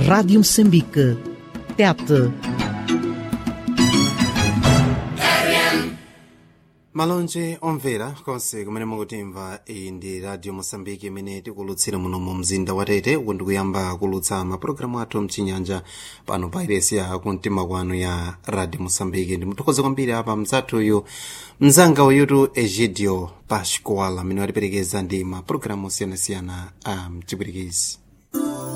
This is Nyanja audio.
Rádio Moçambique. Tete. malonje omvera konse kumene mukutimva iyi ndi radio mosambiki imene tikulutsira muno mu mzinda wa tete uku ndikuyamba kulutsa mapulogalamu athu mchinyanja pano pa iresi ya kumtima kwanu ya radio mosambiki ndimuthokoze kwambiri apa mzathuyu mzanga uyutu egidio pascual amene watiperekeza ndi mapulogalamu osiyanasiyana a mchipwirikisi